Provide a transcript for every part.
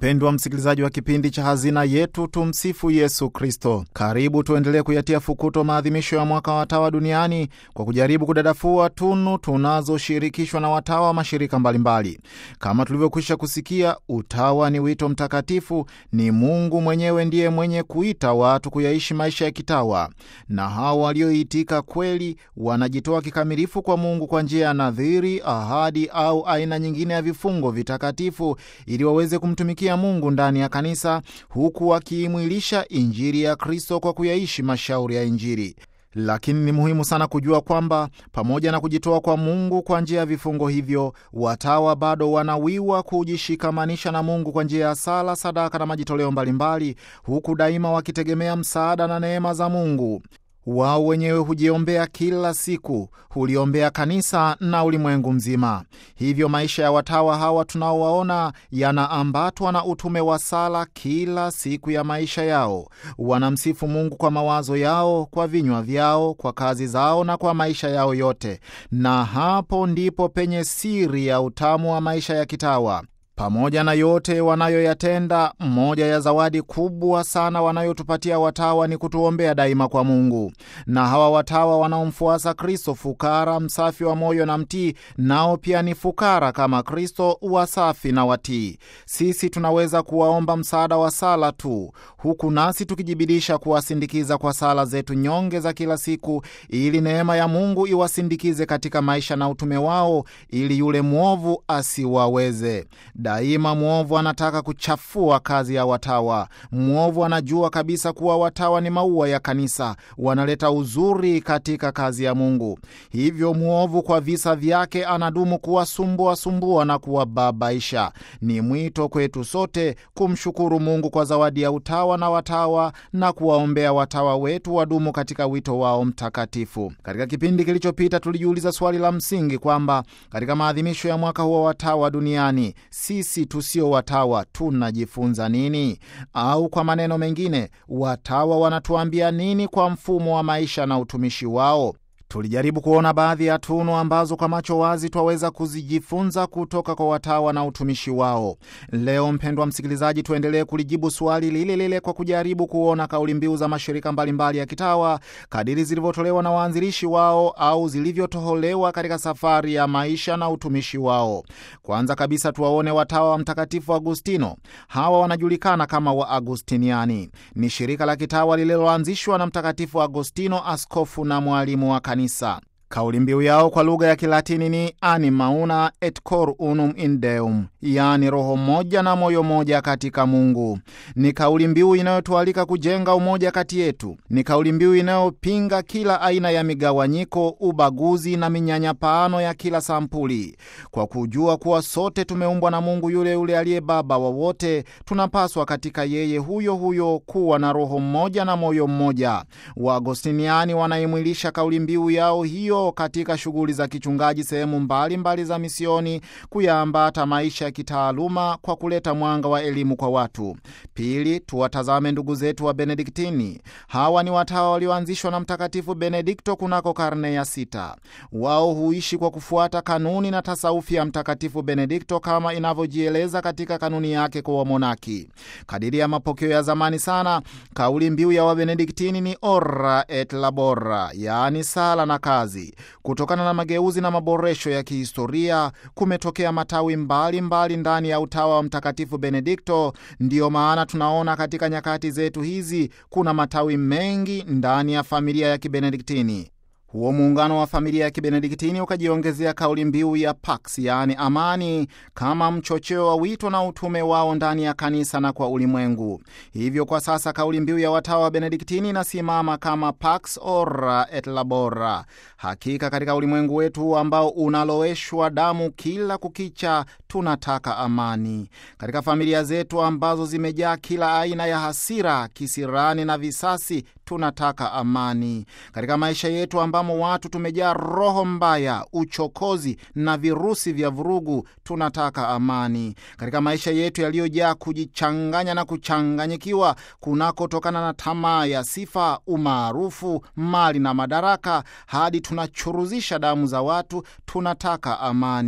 Mpendwa msikilizaji wa kipindi cha Hazina Yetu, tumsifu Yesu Kristo. Karibu tuendelee kuyatia fukuto maadhimisho ya mwaka wa watawa duniani kwa kujaribu kudadafua tunu tunazoshirikishwa na watawa wa mashirika mbalimbali. Kama tulivyokwisha kusikia, utawa ni wito mtakatifu. Ni Mungu mwenyewe ndiye mwenye kuita watu kuyaishi maisha ya kitawa, na hao walioitika kweli wanajitoa kikamilifu kwa Mungu kwa njia ya nadhiri, ahadi au aina nyingine ya vifungo vitakatifu ili waweze kumtumikia Mungu ndani ya kanisa huku wakiimwilisha Injili ya Kristo kwa kuyaishi mashauri ya Injili. Lakini ni muhimu sana kujua kwamba pamoja na kujitoa kwa Mungu kwa njia ya vifungo hivyo, watawa bado wanawiwa kujishikamanisha na Mungu kwa njia ya sala, sadaka na majitoleo mbalimbali, huku daima wakitegemea msaada na neema za Mungu. Wao wenyewe hujiombea kila siku, huliombea kanisa na ulimwengu mzima. Hivyo maisha ya watawa hawa tunaowaona yanaambatwa na utume wa sala kila siku ya maisha yao. Wanamsifu Mungu kwa mawazo yao, kwa vinywa vyao, kwa kazi zao na kwa maisha yao yote, na hapo ndipo penye siri ya utamu wa maisha ya kitawa. Pamoja na yote wanayoyatenda, moja ya zawadi kubwa sana wanayotupatia watawa ni kutuombea daima kwa Mungu. Na hawa watawa wanaomfuasa Kristo, fukara, msafi wa moyo na mtii, nao pia ni fukara kama Kristo, wasafi na watii. Sisi tunaweza kuwaomba msaada wa sala tu, huku nasi tukijibidisha kuwasindikiza kwa sala zetu nyonge za kila siku, ili neema ya Mungu iwasindikize katika maisha na utume wao, ili yule mwovu asiwaweze. Daima mwovu anataka kuchafua kazi ya watawa. Mwovu anajua kabisa kuwa watawa ni maua ya kanisa, wanaleta uzuri katika kazi ya Mungu. Hivyo mwovu kwa visa vyake anadumu kuwasumbua sumbua na kuwababaisha. Ni mwito kwetu sote kumshukuru Mungu kwa zawadi ya utawa na watawa na kuwaombea watawa wetu wadumu katika wito wao mtakatifu. Katika kipindi kilichopita, tulijiuliza swali la msingi kwamba katika maadhimisho ya mwaka huo watawa duniani sisi tusio watawa tunajifunza nini? Au kwa maneno mengine, watawa wanatuambia nini kwa mfumo wa maisha na utumishi wao? Tulijaribu kuona baadhi ya tunu ambazo kwa macho wazi twaweza kuzijifunza kutoka kwa watawa na utumishi wao. Leo mpendwa msikilizaji, tuendelee kulijibu swali lile lile kwa kujaribu kuona kauli mbiu za mashirika mbalimbali ya kitawa kadiri zilivyotolewa na waanzilishi wao au zilivyotoholewa katika safari ya maisha na utumishi wao. Kwanza kabisa, tuwaone watawa wa Mtakatifu Agustino. Hawa wanajulikana kama Waagustiniani. Ni shirika la kitawa lililoanzishwa na Mtakatifu Agustino, askofu na mwalimu wa kanisa. Kauli mbiu yao kwa lugha ya Kilatini ni anima una et cor unum in Deum, yaani roho moja na moyo moja katika Mungu. Ni kauli mbiu inayotualika kujenga umoja kati yetu. Ni kauli mbiu inayopinga kila aina ya migawanyiko, ubaguzi na minyanyapaano ya kila sampuli. Kwa kujua kuwa sote tumeumbwa na Mungu yule yule aliye Baba wa wote, tunapaswa katika yeye huyo huyo kuwa na roho mmoja na moyo mmoja. Waagostiniani wanaimwilisha kauli mbiu yao hiyo katika shughuli za kichungaji sehemu mbalimbali za misioni, kuyaambata maisha ya kitaaluma kwa kuleta mwanga wa elimu kwa watu. Pili, tuwatazame ndugu zetu wa Benediktini. Hawa ni watawa walioanzishwa na Mtakatifu Benedikto kunako karne ya sita. Wao huishi kwa kufuata kanuni na tasaufi ya Mtakatifu Benedikto kama inavyojieleza katika kanuni yake kwa wamonaki. Kadiri ya mapokeo ya zamani sana, kauli mbiu ya Wabenediktini ni ora et labora, yaani sala na kazi. Kutokana na mageuzi na maboresho ya kihistoria, kumetokea matawi mbalimbali mbali ndani ya utawa wa Mtakatifu Benedikto. Ndiyo maana tunaona katika nyakati zetu hizi kuna matawi mengi ndani ya familia ya Kibenediktini. Huo muungano wa familia ya Kibenediktini ukajiongezea kauli mbiu ya Pax, yaani amani, kama mchocheo wa wito na utume wao ndani ya kanisa na kwa ulimwengu. Hivyo kwa sasa kauli mbiu ya watawa wa Benediktini inasimama kama Pax ora et labora. Hakika katika ulimwengu wetu ambao unaloweshwa damu kila kukicha, tunataka amani. Katika familia zetu ambazo zimejaa kila aina ya hasira, kisirani na visasi tunataka amani. Katika maisha yetu ambamo watu tumejaa roho mbaya, uchokozi na virusi vya vurugu, tunataka amani. Katika maisha yetu yaliyojaa kujichanganya na kuchanganyikiwa kunakotokana na tamaa ya sifa, umaarufu, mali na madaraka, hadi tunachuruzisha damu za watu, tunataka amani.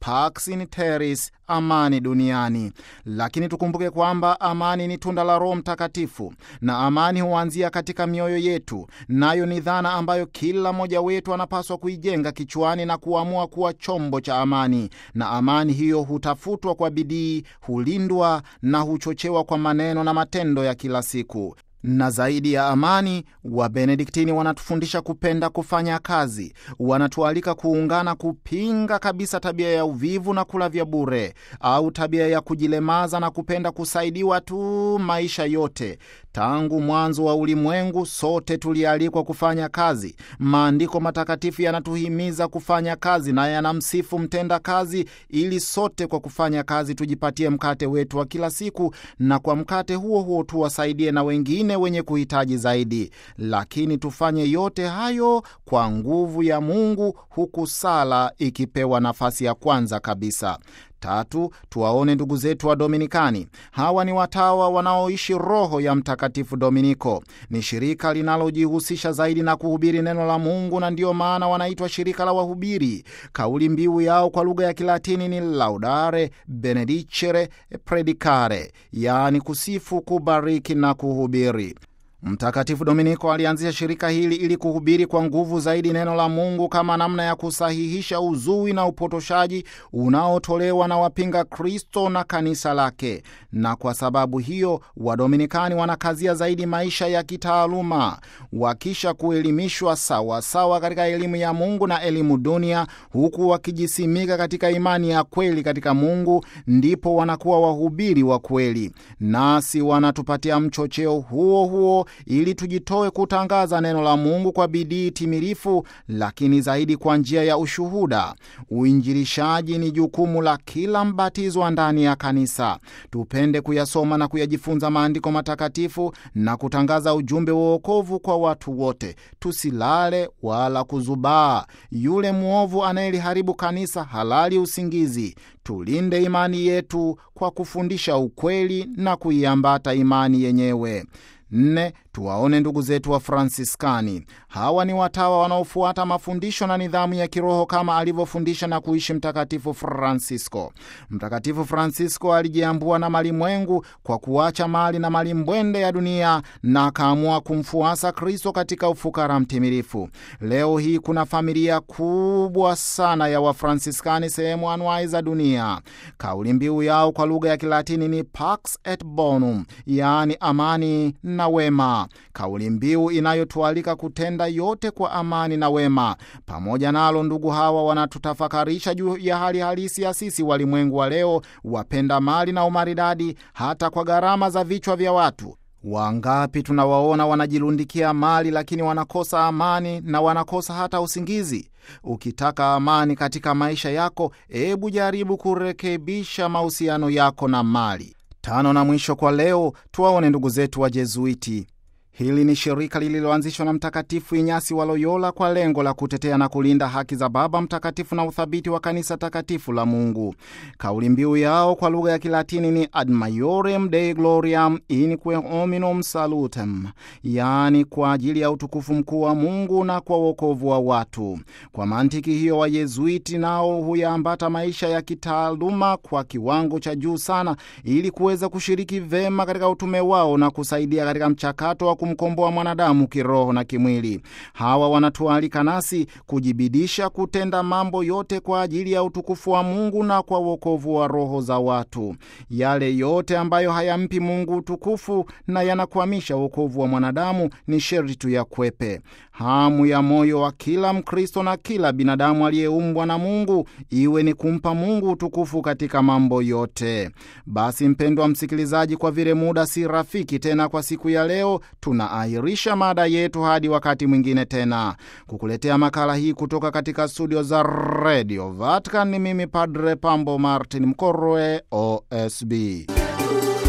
Pax in Terris, amani duniani. Lakini tukumbuke kwamba amani ni tunda la Roho Mtakatifu, na amani huanzia katika mioyo yetu, nayo ni dhana ambayo kila mmoja wetu anapaswa kuijenga kichwani na kuamua kuwa chombo cha amani. Na amani hiyo hutafutwa kwa bidii, hulindwa na huchochewa kwa maneno na matendo ya kila siku na zaidi ya amani, Wabenediktini wanatufundisha kupenda kufanya kazi. Wanatualika kuungana kupinga kabisa tabia ya uvivu na kula vya bure, au tabia ya kujilemaza na kupenda kusaidiwa tu maisha yote. Tangu mwanzo wa ulimwengu, sote tulialikwa kufanya kazi. Maandiko matakatifu yanatuhimiza kufanya kazi na yanamsifu mtenda kazi, ili sote kwa kufanya kazi tujipatie mkate wetu wa kila siku, na kwa mkate huo huo tuwasaidie na wengine wenye kuhitaji zaidi. Lakini tufanye yote hayo kwa nguvu ya Mungu, huku sala ikipewa nafasi ya kwanza kabisa. Tatu, tuwaone ndugu zetu wa Dominikani. Hawa ni watawa wanaoishi roho ya Mtakatifu Dominiko. Ni shirika linalojihusisha zaidi na kuhubiri neno la Mungu, na ndiyo maana wanaitwa shirika la wahubiri. Kauli mbiu yao kwa lugha ya Kilatini ni Laudare Benedicere Predicare, yaani kusifu, kubariki na kuhubiri. Mtakatifu Dominiko alianzisha shirika hili ili kuhubiri kwa nguvu zaidi neno la Mungu kama namna ya kusahihisha uzui na upotoshaji unaotolewa na wapinga Kristo na kanisa lake. Na kwa sababu hiyo, Wadominikani wanakazia zaidi maisha ya kitaaluma, wakisha kuelimishwa sawasawa katika elimu ya Mungu na elimu dunia, huku wakijisimika katika imani ya kweli katika Mungu, ndipo wanakuwa wahubiri wa kweli. Nasi wanatupatia mchocheo huo huo ili tujitoe kutangaza neno la Mungu kwa bidii timilifu, lakini zaidi kwa njia ya ushuhuda. Uinjilishaji ni jukumu la kila mbatizwa ndani ya kanisa. Tupende kuyasoma na kuyajifunza maandiko matakatifu na kutangaza ujumbe wa wokovu kwa watu wote. Tusilale wala kuzubaa. Yule mwovu anayeliharibu kanisa halali usingizi. Tulinde imani yetu kwa kufundisha ukweli na kuiambata imani yenyewe. Nne, tuwaone ndugu zetu wa Fransiskani. Hawa ni watawa wanaofuata mafundisho na nidhamu ya kiroho kama alivyofundisha na kuishi Mtakatifu Francisco. Mtakatifu Francisco alijiambua na malimwengu kwa kuacha mali na malimbwende ya dunia na akaamua kumfuasa Kristo katika ufukara mtimilifu. Leo hii kuna familia kubwa sana ya Wafransiskani sehemu anuai za dunia. Kauli mbiu yao kwa lugha ya Kilatini ni Pax et Bonum, yaani amani na wema, kauli mbiu inayotualika kutenda yote kwa amani na wema. Pamoja nalo, ndugu hawa wanatutafakarisha juu ya hali halisi ya sisi walimwengu wa leo, wapenda mali na umaridadi, hata kwa gharama za vichwa vya watu. Wangapi tunawaona wanajilundikia mali, lakini wanakosa amani na wanakosa hata usingizi. Ukitaka amani katika maisha yako, hebu jaribu kurekebisha mahusiano yako na mali. Tano na mwisho kwa leo, tuwaone ndugu zetu wa Jezuiti. Hili ni shirika lililoanzishwa na Mtakatifu Inyasi wa Loyola kwa lengo la kutetea na kulinda haki za Baba Mtakatifu na uthabiti wa kanisa takatifu la Mungu. Kauli mbiu yao kwa lugha ya Kilatini ni Ad Maiorem Dei Gloriam in quem hominum salutem, yaani kwa ajili ya utukufu mkuu wa Mungu na kwa wokovu wa watu. Kwa mantiki hiyo, Wayezuiti nao huyaambata maisha ya kitaaluma kwa kiwango cha juu sana, ili kuweza kushiriki vema katika utume wao na kusaidia katika mchakato wa kumkomboa mwanadamu kiroho na kimwili. Hawa wanatualika nasi kujibidisha kutenda mambo yote kwa ajili ya utukufu wa Mungu na kwa wokovu wa roho za watu. Yale yote ambayo hayampi Mungu utukufu na yanakwamisha wokovu wa mwanadamu ni sherti tuyakwepe. Hamu ya moyo wa kila Mkristo na kila binadamu aliyeumbwa na Mungu iwe ni kumpa Mungu utukufu katika mambo yote. Basi mpendwa msikilizaji, kwa vile muda si rafiki tena kwa siku ya leo, tunaahirisha mada yetu hadi wakati mwingine tena. Kukuletea makala hii kutoka katika studio za Radio Vatican ni mimi Padre Pambo Martin Mkorwe, OSB.